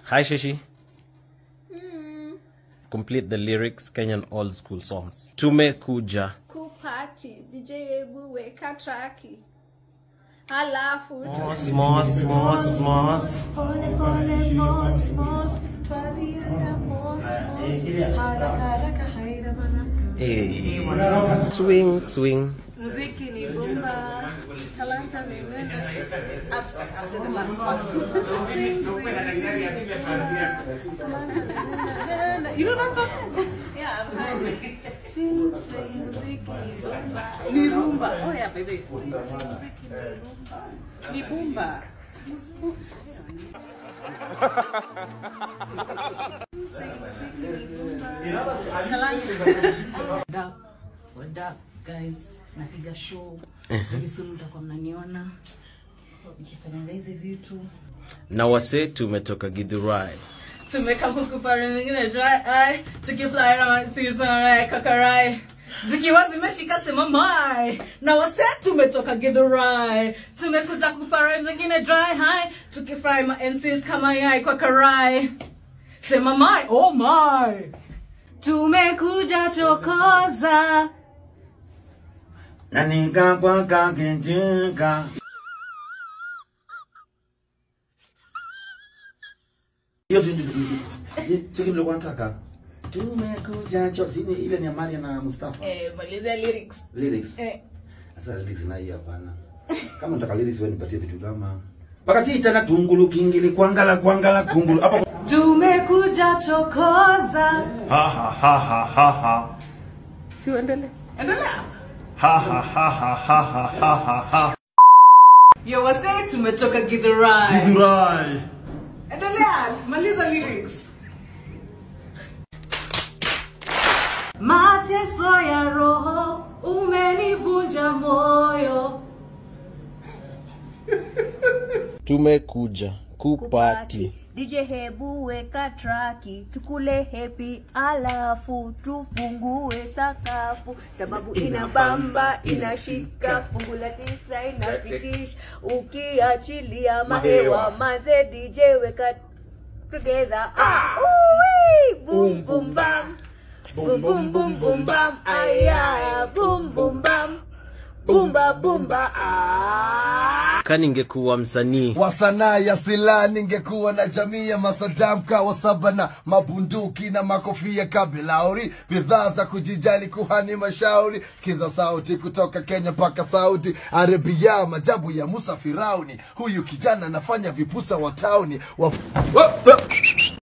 Hi, Shishi. Complete the lyrics, Kenyan old school songs. Tumekuja. kupati DJ hebu weka traki halafu Mos, mos, mos, mos. Pole pole mos mos twazienda mos mos haraka haraka haina baraka Hey. Swing, swing. muziki ni bumba talanta ni nenda I've said- I've said the last part. Swing, swing, muziki ni bumba, talanta ni nenda, nenda. You know that song? Yeah, I've heard it. Swing, swing, muziki ni bumba. Ni rumba. Oh yeah, baby. Swing, swing, muziki ni rumba. Ni bumba. Swing, muziki ni bumba. Talanta. What up? What up guys? Napiga show. Very soon mtakuwa mnaniona nikifanya hizi vitu. Na wase tumetoka Githurai. tumeka huku pare mingine dry eye tukifly around season right kakarai zikiwa zimeshika sema mai na wase tumetoka githurai tumekuja kupare zingine dry high tukifry ma MCs kama yai kwa karai sema mai oh my tumekuja chokoza na nikakwaka kijinga hiyo tu cheki nilikuwa nataka tumekuja cho sini ile ni Amalia na Mustafa eh malizia lyrics lyrics eh sasa lyrics na hii hapana kama nataka lyrics wewe nipatie vitu kama wakati tena tungulu kingili kwangala kwangala kungulu hapo tumekuja chokoza Ha ha ha ha ha ha. siuendele endelea Ha ha ha ha ha ha ha ha ha. yo wase tumetoka githurai Githurai. endelea maliza lyrics mateso ya roho umenivunja moyo Tumekuja kupati. DJ hebu weka traki tukule hepi alafu tufungue sakafu sababu ina bamba inashika fungu la tisa inafikisha ukiachilia mahewa manze DJ weka together ah, Ui, boom boom bam boom boom boom boom bam aya boom boom bam bumba bumba ah Ka ningekuwa msanii. wa sanaa ya silaha ningekuwa na jamii ya masadam kawa saba na mabunduki na makofia kabilauri bidhaa za kujijali kuhani mashauri sikiza sauti kutoka kenya mpaka saudi arabia majabu ya musa firauni huyu kijana anafanya vipusa wa tauni wa...